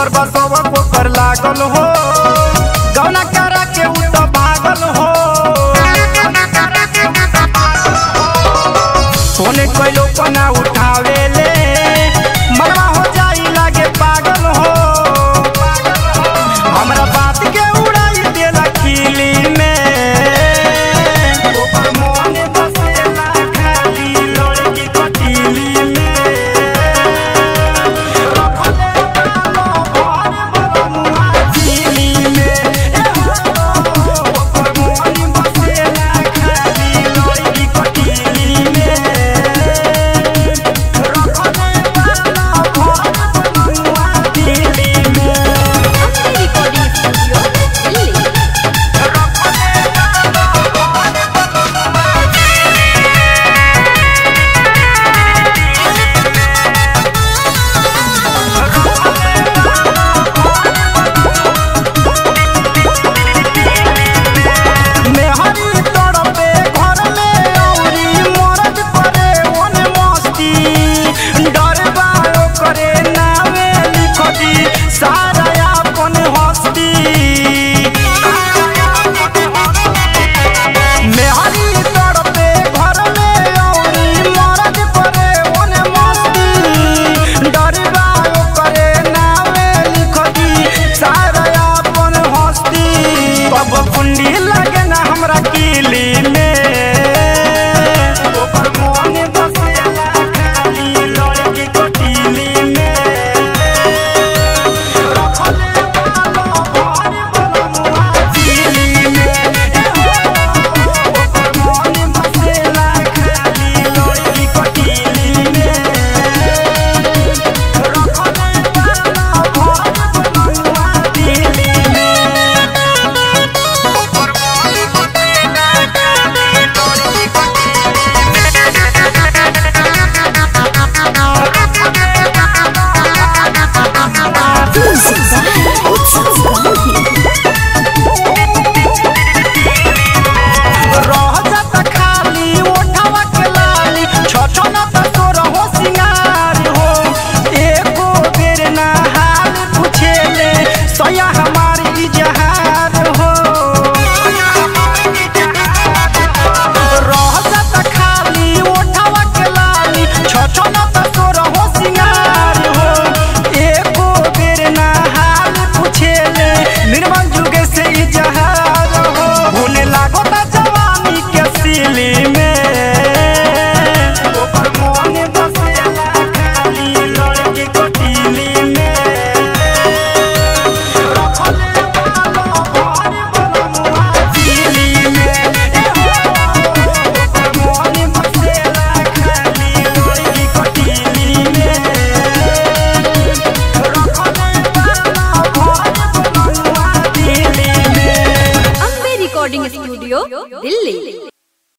ओकर बसवा ओकर लागल हो गौना करा के उ त भागल हो फोने कइलो पना उठावे ले मनवा हो जाई लागे पागल हो हमरा बात के उड़ाई देला खिली में ओकर मन बसेला खाली लड़की कटीली में रखले बालो भर बरमुआ दिली में ए हो ओकर मन बसेला खाली लड़की कटीली में रखले बालो भर बरमुआ दिली में रिकॉर्डिंग स्टूडियो दिल्ली मेहरी तड़पे घर में औरी मरद करे ओने मस्ती डरबा करे नावे लिख दी सारा अपन हस्ती मेहरी तड़पे घर में औरी मरद करे ओने मस्ती डरबा करे नावे लिख दी सारा अपन हस्ती अब कुंडी लगे ना हमरा किली में ओकर मन बसेला खाली लड़की कटीली में रखले बालो भर बलमुआ दिली में ए हो ओकर मन बसेला खाली लड़की कटीली में रखले बालो भर बलमुआ दिली में रह जाता खाली ओठवा के लाली छछना त तोर हो सिंगार हो एको बेर ना हाल पूछेले सया हमारी इजहार हो रह जाता खाली ओठवा के लाली छछना त तोर हो सिंगार हो एको बेर ना हाल पूछेले निर्मल जुगे से इजहार हो भूले लागो ता जवानी के सिली में ओकर मन बसेला खाली लड़की कटीली में रखले बालो भर बलमुआ दिली में ए हो ओकर मन बसेला खाली लड़की कटीली में रखले बालो भर बलमुआ दिली में अम्बे रिकॉर्डिंग स्टूडियो दिल्ली